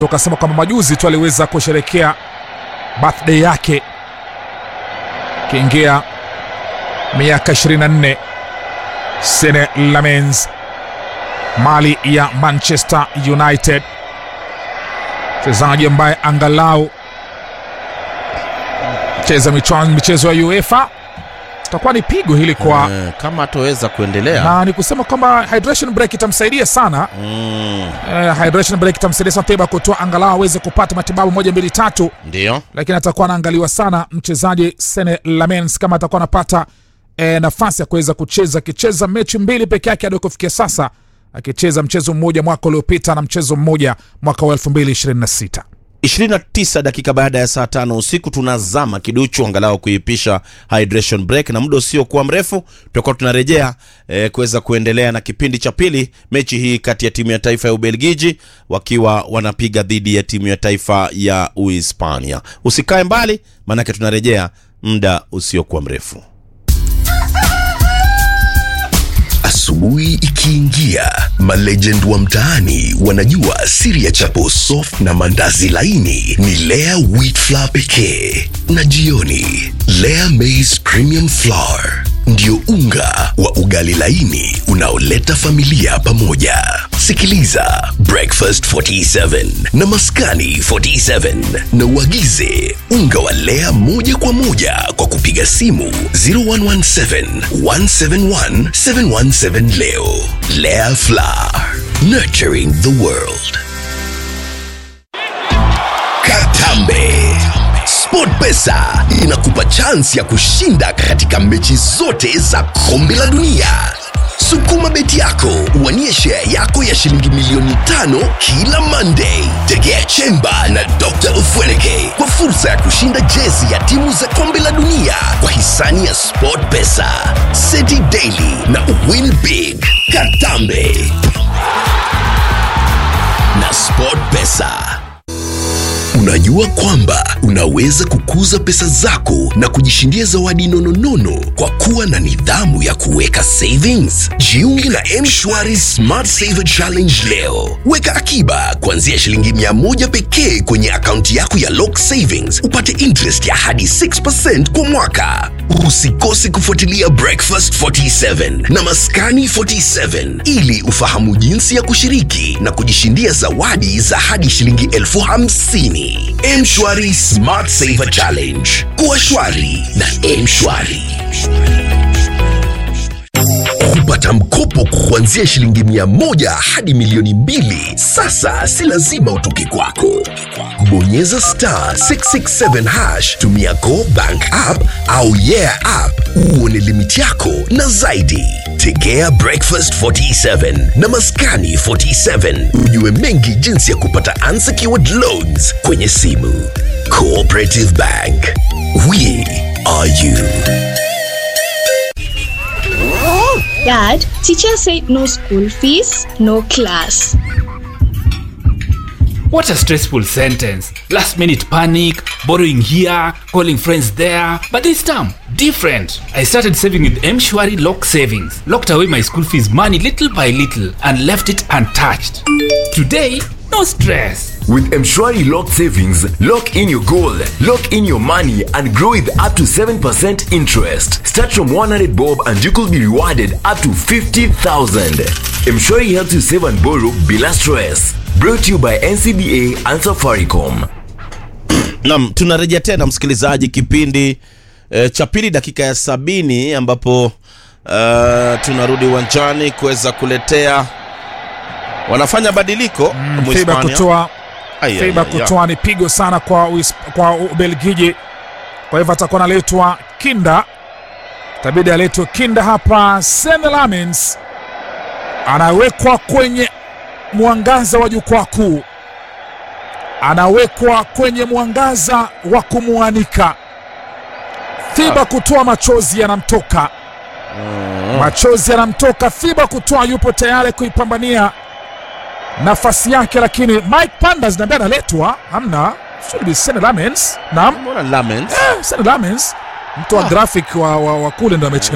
Ukasema kwamba majuzi tu aliweza kusherekea birthday yake kiingia miaka 24 Sene Lamens mali ya Manchester United, mchezaji ambaye angalau cheza michezo ya UEFA itakuwa ni pigo hili kwa Eh, kama ataweza kuendelea na ni kusema kwamba hydration break itamsaidia sana mm, eh, hydration break itamsaidia sana Teba kutoa angalau aweze kupata matibabu moja mbili tatu, ndio lakini atakuwa anaangaliwa sana mchezaji Sene Lamens kama atakuwa anapata eh, nafasi ya kuweza kucheza, akicheza mechi mbili peke yake hadi kufikia sasa, akicheza mchezo mmoja mwaka uliopita na mchezo mmoja mwaka wa 2026. 29 dakika baada ya saa tano usiku tunazama kiduchu angalau kuipisha hydration break, na muda usiokuwa mrefu tutakuwa tunarejea eh, kuweza kuendelea na kipindi cha pili, mechi hii kati ya timu ya taifa ya Ubelgiji wakiwa wanapiga dhidi ya timu ya taifa ya Uhispania. Usikae mbali, maanake tunarejea muda usiokuwa mrefu. Asubuhi ikiingia, malegend wa mtaani wanajua siri ya chapo soft na mandazi laini ni Lea wheat flour pekee, na jioni Lea maize premium flour ndio unga wa ugali laini unaoleta familia pamoja. Sikiliza Breakfast 47 na Maskani 47 na uagize unga wa Lea moja kwa moja kwa kupiga simu 0117 171 717 leo. Lea Flour, nurturing the world. Katambe. SportPesa inakupa chansi ya kushinda katika mechi zote za kombe la dunia. Sukuma beti yako uwanie share yako ya shilingi milioni tano kila Monday. Tegea Chemba na Dr. Ufweneke kwa fursa ya kushinda jezi ya timu za kombe la dunia kwa hisani ya SportPesa, City Daily na Win Big. Katambe na SportPesa. Unajua kwamba unaweza kukuza pesa zako na kujishindia zawadi nononono kwa kuwa na nidhamu ya kuweka savings. Jiunge na M-Shwari Smart Saver Challenge leo. Weka akiba kuanzia shilingi mia moja pekee kwenye akaunti yako ya Lock Savings, upate interest ya hadi 6% kwa mwaka. Usikose kufuatilia Breakfast 47 na Maskani 47 ili ufahamu jinsi ya kushiriki na kujishindia zawadi za hadi shilingi elfu hamsini. Mshwari Smart Saver Challenge. Kuwa shwari na Mshwari. Kupata mkopo kuanzia shilingi mia moja hadi milioni mbili sasa si lazima utoke kwako. Bonyeza star 667 hash, tumia Go Bank app au Yeah app uone limiti yako na zaidi. Tegea Breakfast 47 na Maskani 47 ujue mengi jinsi ya kupata unsecured loans kwenye simu. Cooperative Bank, we are you. Dad, teacher said no school fees, no class. What a stressful sentence. Last minute panic, borrowing here, calling friends there. But this time, different. I started saving with M-Shwari Lock Savings. Locked away my school fees money little by little and left it untouched. Today, no stress. With Mshwari Lock Savings, lock in your goal, lock in your money, and grow with up to 7% interest. Start from 100 bob and you could be rewarded up to 50,000. Mshwari helps you save and borrow bila stress. Brought to you by NCBA and Safaricom. Naam, tunarejea tena msikilizaji, kipindi e, cha pili dakika ya sabini ambapo e, tunarudi uwanjani kuweza kuletea wanafanya badiliko Feiba Mhispania. kutoa Ai, ai, Feiba ai, ai. kutoa ni pigo sana kwa, Uis- kwa Ubelgiji. Kwa hivyo atakuwa analetwa Kinda, itabidi aletwe Kinda hapa. Senne Lammens anawekwa kwenye mwangaza wa jukwaa kuu, anawekwa kwenye mwangaza wa kumwanika. Fiba kutoa machozi yanamtoka, machozi yanamtoka. Fiba kutoa yupo tayari kuipambania nafasi yake, lakini Mike Pandas naambia analetwa, hamna should be Senne Lammens. Naam, Mbona Lamens? eh, Senne Lammens mtu wa graphic wa, wa, wa kule ndo Lakini-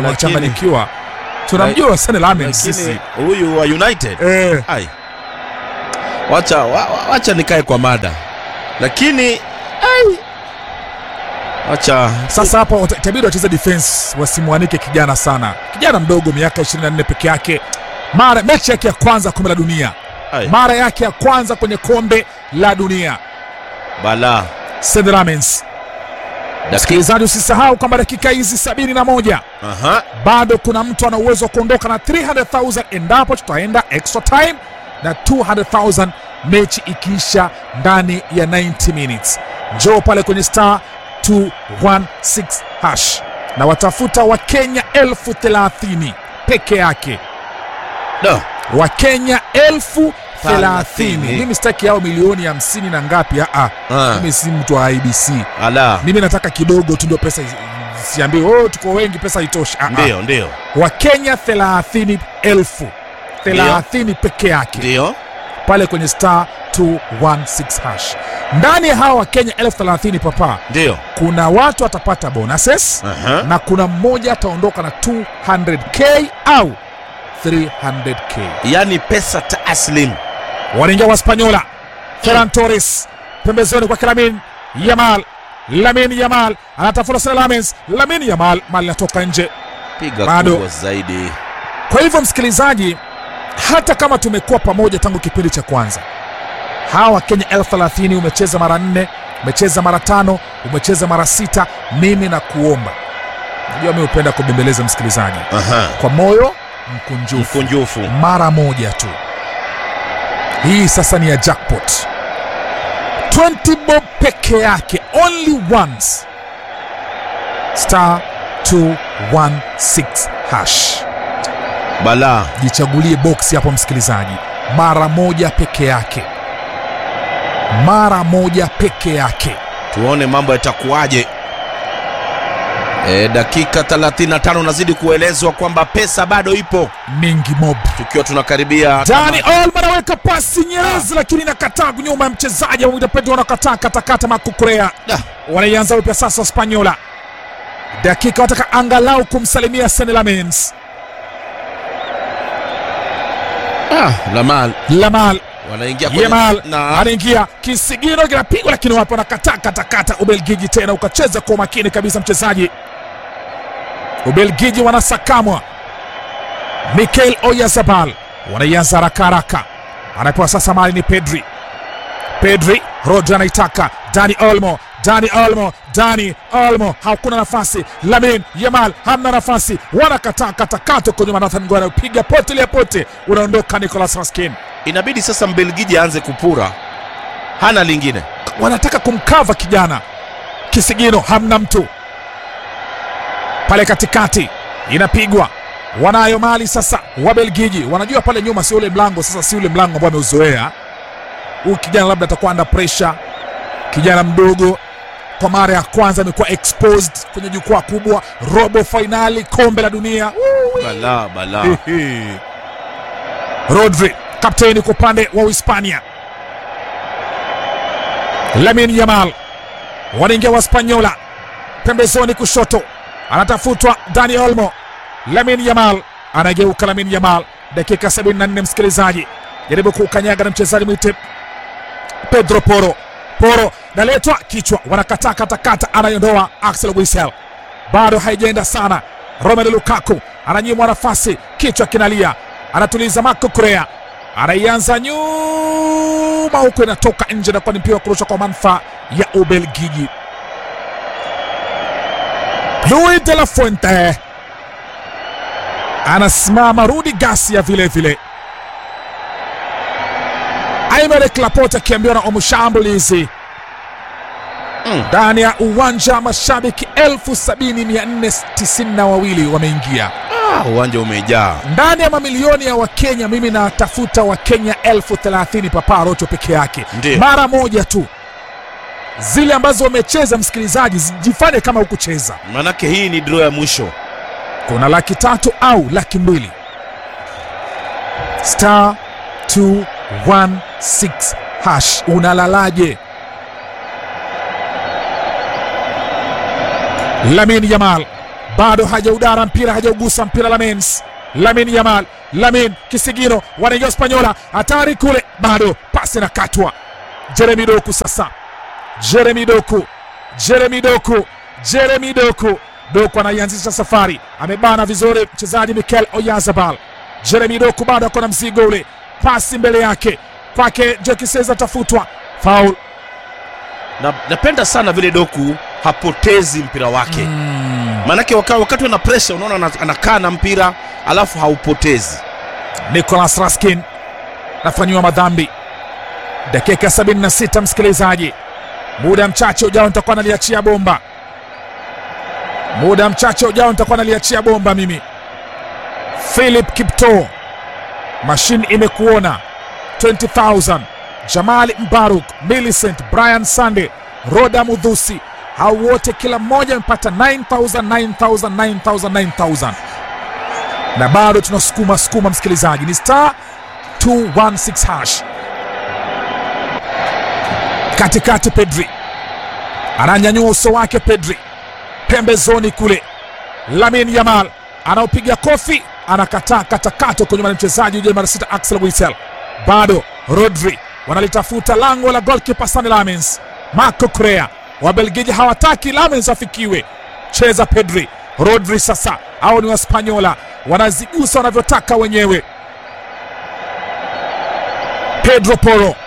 amechanganyikiwa. Tunamjua Senne Lammens Lakini sisi huyu wa United eh, ai wacha, wa, wa- wacha nikae kwa mada lakini ai, wacha Sasa hapa wata- itabidi wacheze defense, wasimwanike kijana sana, kijana mdogo, miaka 24 peke yake, mara mechi yake ya kwanza kombe la dunia, ai, mara yake ya kwanza kwenye kombe la dunia. bala Seth Lamens, msikilizaji, usisahau kwamba dakika hizi 71 Aha. bado kuna mtu ana uwezo wa kuondoka na 300,000 endapo tutaenda extra time na 200,000 mechi ikiisha ndani ya 90 minutes. Njoo pale kwenye star 216 hash na watafuta Wakenya elfu thelathini peke yake, No. Wakenya elfu thelathini. Thelathini. Mimi sitaki yao milioni hamsini na ngapi. Aa, Ah. mimi si mtu wa IBC, ala mimi nataka kidogo tu ndio pesa isi- siambiwe oh, tuko wengi pesa itoshi. Ah, ah. ndio ndio Wakenya thelathini elfu thelathini peke yake ndio pale kwenye star 216 hash. Ndani ya hawa Wakenya elfu thelathini papa, ndio kuna watu watapata bonuses Aha. na kuna mmoja ataondoka na 200k au 300k. yaani pesa taslim Wanaingia Waspanyola, Ferran Torres pembezoni kwa Lamin Yamal. Lamin Yamal anatafuta sana Lamens. Lamin Yamal mali inatoka nje. piga Bado. kubwa zaidi Kwa hivyo msikilizaji, hata kama tumekuwa pamoja tangu kipindi cha kwanza, hawa Wakenya elfu thelathini umecheza mara nne, umecheza mara tano, umecheza mara sita, mimi na kuomba, najua mi hupenda kubembeleza msikilizaji Aha. kwa moyo mkunjufu, mkunjufu mara moja tu. Hii sasa ni ya jackpot 20 bob peke yake, only once, star 216 hash bala jichagulie boksi hapo msikilizaji, mara moja peke yake, mara moja peke yake. tuone mambo yatakuwaje e, dakika 35 nazidi kuelezwa kwamba pesa bado ipo Mingi mob tukiwa tunakaribia Dani Olmo anaweka pasi Nyerezi, lakini inakataa nyuma ya mchezaji wa Pedro, wanakataa katakata makukurea. Da. Wanaianza upya sasa Spanyola, dakika wataka angalau kumsalimia Senne Lammens. ah, Lamal Lamal wanaingia kwenye- Yamal na anaingia, kisigino kinapigwa, lakini wapo wanakataa katakata. Ubelgiji tena ukacheza kwa umakini kabisa mchezaji Ubelgiji wanasakamwa. Mikel Oyarzabal wanaianza haraka haraka, anapewa sasa mali ni Pedri. Pedri, Rodri anaitaka Dani Olmo, Dani Olmo, Dani Olmo, hakuna nafasi. Lamin Yamal hamna nafasi, wanakataa katakata kwenye Nathan Ngwana, piga pote lia pote, unaondoka Nicolas Raskin. inabidi sasa mbelgiji aanze kupura hana lingine wanataka kumkava kijana kisigino, hamna mtu pale katikati, inapigwa wanayo mali sasa. Wabelgiji wanajua pale nyuma si ule mlango sasa, si ule mlango ambao ameuzoea huyu kijana, labda atakuwa under pressure. Kijana mdogo kwa mara ya kwanza amekuwa exposed kwenye jukwaa kubwa, robo fainali kombe la dunia. bala bala Ehe. Rodri kapteni kwa upande wa Uhispania. Lamin Yamal wanaingia Waspanyola pembezoni kushoto, anatafutwa Dani Olmo. Lamin Yamal anageuka, Lamin Yamal dakika 74, msikilizaji, jaribu kukanyaga na mchezaji mwite Pedro Poro. Poro naletwa kichwa, wanakataa katakata, anaiondoa Axel Witsel, bado haijaenda sana. Romelu Lukaku ananyimwa nafasi, kichwa kinalia, anatuliza Marco Correa, anaianza nyuma huko, inatoka nje na kuwa ni mpira wa kurusha kwa manufaa ya Ubelgiji. Luis de la Fuente anasimama, Rudi Garcia vile vile Aymeric Laporte akiambiwa na omshambulizi ndani ya uwanja mashabiki elfu sabini mia nne tisini na wawili wameingia ah, uwanja umejaa ndani ya mamilioni ya Wakenya. Mimi natafuta Wakenya elfu thelathini Papa Rocho peke yake, Ndiyo. mara moja tu. Zile ambazo wamecheza, msikilizaji, jifanye kama hukucheza. manake hii ni draw ya mwisho Kuna laki tatu au laki mbili star 216 hash. Unalalaje? Lamin Yamal bado hajaudara mpira, hajaugusa mpira. Lamens, Lamin Yamal, Lamin kisigino, wanaingia Spanyola, hatari kule, bado pasi pasi na katwa jeremi doku sasa jeremi doku jeremi doku jeremi doku doku anaianzisha safari amebana vizuri mchezaji mikel oyazabal jeremi doku bado ako na mzigo ule pasi mbele yake kwake jekiseza atafutwa faul na, napenda sana vile doku hapotezi mpira wake mm. maanake waka, wakati ana presha unaona ana- anakaa na mpira alafu haupotezi nicolas raskin nafanyiwa madhambi dakika 76 msikilizaji muda mchache ujao nitakuwa naliachia bomba muda mchache ujao nitakuwa naliachia bomba mimi philip kipto mashine imekuona 20000 jamali mbaruk millicent brian sande roda mudhusi hao wote kila mmoja amepata 9000 9000 9000 9000 na bado tunasukuma sukuma msikilizaji ni star 216 hash katikati pedri ananyanyua uso wake pedri pembezoni kule lamin yamal anaopiga kofi anakataa katakato kwenye mchezaji uje mara sita axel wisel bado rodri wanalitafuta lango la golkipa sani lamens marco crea wabelgiji hawataki lamens afikiwe cheza pedri rodri sasa au ni waspanyola wanazigusa wanavyotaka wenyewe pedro poro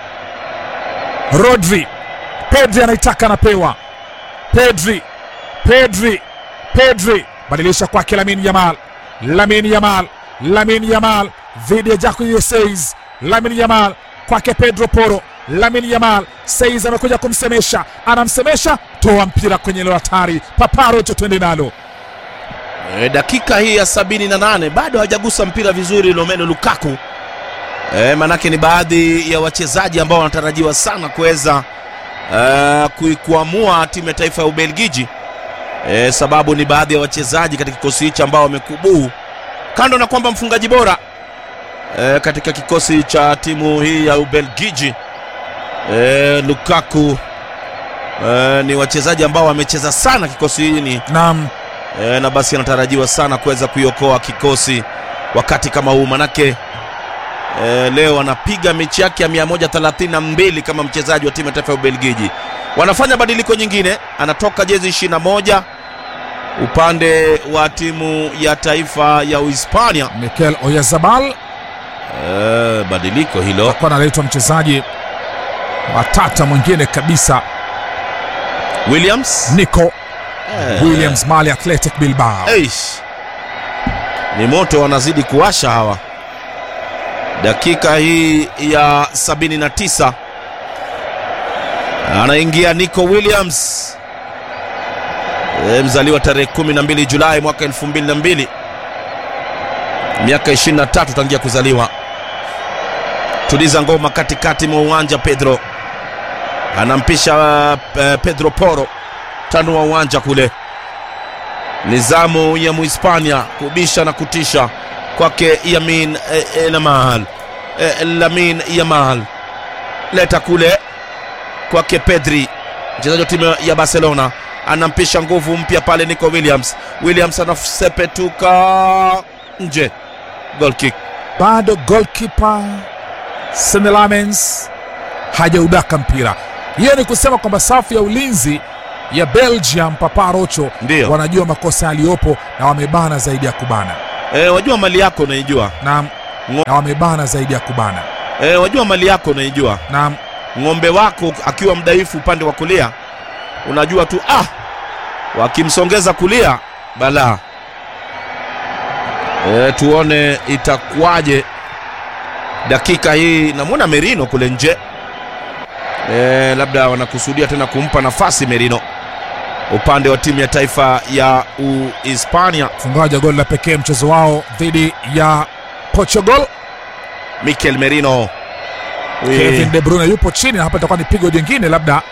rodri pedri anaitaka anapewa pedri pedri pedri badilisha kwake lamin yamal lamin yamal lamin yamal dhidi ya jaku seis lamin yamal kwake pedro poro lamin yamal seis amekuja kumsemesha anamsemesha toa mpira kwenye leo hatari paparocho twende nalo e, dakika hii ya 78 bado hajagusa mpira vizuri lomeno lukaku e, manake ni baadhi ya wachezaji ambao wanatarajiwa sana kuweza e, kuikuamua timu ya taifa ya ubelgiji e, sababu ni baadhi ya wachezaji katika kikosi hichi ambao wamekubuu kando na kwamba mfungaji bora e, katika kikosi cha timu hii ya ubelgiji e, lukaku e, ni wachezaji ambao wamecheza sana kikosi hili nam e, na basi anatarajiwa sana kuweza kuiokoa kikosi wakati kama huu manake e, leo anapiga mechi yake ya 132 kama mchezaji wa timu ya taifa ya ubelgiji wanafanya badiliko nyingine anatoka jezi 21 upande wa timu ya taifa ya uhispania mikel oyazabal e, badiliko hilo akuwa analetwa mchezaji watata mwingine kabisa williams nico Eh, williams mali athletic bilbao Eish. Ni moto wanazidi kuwasha hawa. Dakika hii ya 79 anaingia Nico Williams e, mzaliwa tarehe 12 Julai mwaka 2002 miaka 23 tangia kuzaliwa. Tuliza ngoma katikati mwa uwanja. Pedro anampisha uh, Pedro Poro tano wa uwanja kule nizamu ya muhispania kubisha na kutisha kwake yamin eh, eh, lamal eh, lamin yamal leta kule kwake pedri mchezaji wa timu ya barcelona anampisha nguvu mpya pale nico williams williams anasepetuka nje goal kick bado golkipa senelamens hajaudaka mpira hiyo ni kusema kwamba safu ya ulinzi ya belgium papa rocho Ndiyo. wanajua makosa yaliyopo na wamebana zaidi ya kubana e, wajua mali yako unaijua na, Ngo- na wamebana zaidi ya kubana e, wajua mali yako unaijua na ng'ombe wako akiwa mdhaifu upande wa kulia unajua tu ah wakimsongeza kulia balaa e, tuone itakuwaje dakika hii namwona merino kule nje e, labda wanakusudia tena kumpa nafasi merino upande wa timu ya taifa ya uhispania mfungaji wa goli la pekee mchezo wao dhidi ya portugal mikel merino Ui. kevin de bruyne yupo chini na hapa itakuwa ni pigo jingine labda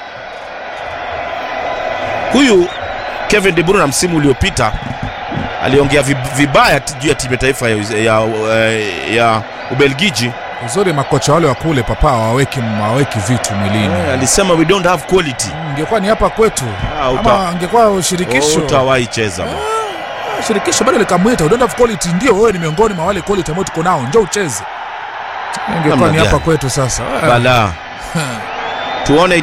huyu kevin de bruyne msimu uliopita aliongea vib- vibaya t- juu ya timu ya taifa ya, ya, ya, ya ubelgiji uzuri makocha wale wa kule papa hawaweki hawaweki vitu mwilini Eh, alisema we don't have quality ingekuwa ni hapa kwetu Ah, uta- ama angekuwa shirikisho utawahi cheza ma. shirikisho bado likamwita we don't have quality ndio wewe ni miongoni mwa wale quality ambao tuko nao njoo ucheze ingekuwa Namna ni hapa gani? kwetu sasa. bala tuone